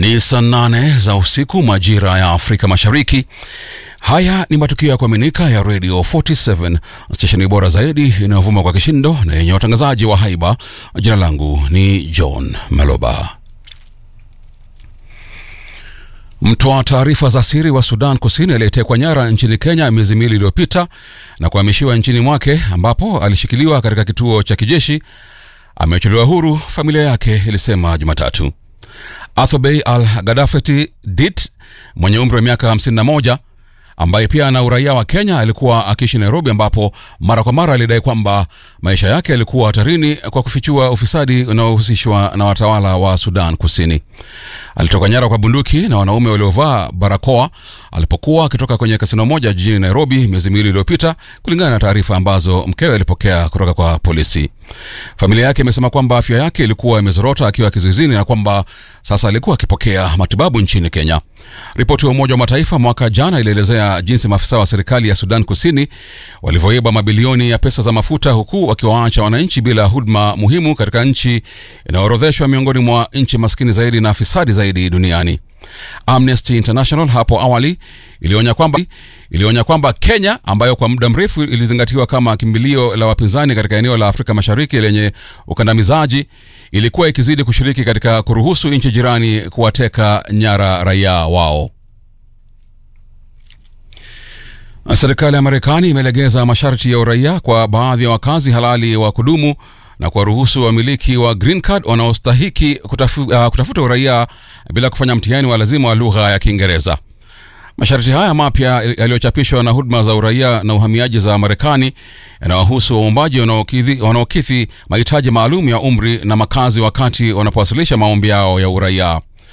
Ni saa nane za usiku majira ya Afrika Mashariki. Haya ni matukio ya kuaminika ya Radio 47 stesheni bora zaidi inayovuma kwa kishindo na yenye watangazaji wa haiba. Jina langu ni John Maloba. Mtoa taarifa za siri wa Sudan Kusini aliyetekwa nyara nchini Kenya miezi miwili iliyopita na kuhamishiwa nchini mwake ambapo alishikiliwa katika kituo cha kijeshi ameachiliwa huru, familia yake ilisema Jumatatu. Athobey Al Gadafeti Dit mwenye umri wa miaka 51 ambaye pia ana uraia wa Kenya alikuwa akiishi Nairobi, ambapo mara kwa mara alidai kwamba maisha yake yalikuwa hatarini kwa kufichua ufisadi unaohusishwa na watawala wa Sudan Kusini. Alitoka nyara kwa bunduki na wanaume waliovaa barakoa alipokuwa akitoka kwenye kasino moja jijini Nairobi miezi miwili iliyopita, kulingana na taarifa ambazo mkewe alipokea kutoka kwa polisi. Familia yake imesema kwamba afya yake ilikuwa imezorota akiwa kizuizini na kwamba sasa alikuwa akipokea matibabu nchini Kenya. Ripoti ya Umoja wa Mataifa mwaka jana ilielezea jinsi maafisa wa serikali ya Sudan Kusini walivyoiba mabilioni ya pesa za mafuta huku wakiwaacha wananchi bila huduma muhimu katika nchi inayoorodheshwa miongoni mwa nchi maskini zaidi na fisadi zaidi duniani. Amnesty International hapo awali ilionya kwamba ilionya kwamba Kenya ambayo kwa muda mrefu ilizingatiwa kama kimbilio la wapinzani katika eneo la Afrika Mashariki lenye ukandamizaji ilikuwa ikizidi kushiriki katika kuruhusu nchi jirani kuwateka nyara raia wao. Serikali ya Marekani imelegeza masharti ya uraia kwa baadhi ya wakazi halali wa kudumu na kuwaruhusu wamiliki wa green card wanaostahiki kutafu, uh, kutafuta uraia bila kufanya mtihani wa lazima wa lugha ya Kiingereza. Masharti haya mapya yaliyochapishwa na huduma za uraia na uhamiaji za Marekani yanawahusu waombaji wanaokidhi mahitaji maalum ya umri na makazi wakati wanapowasilisha maombi yao ya uraia.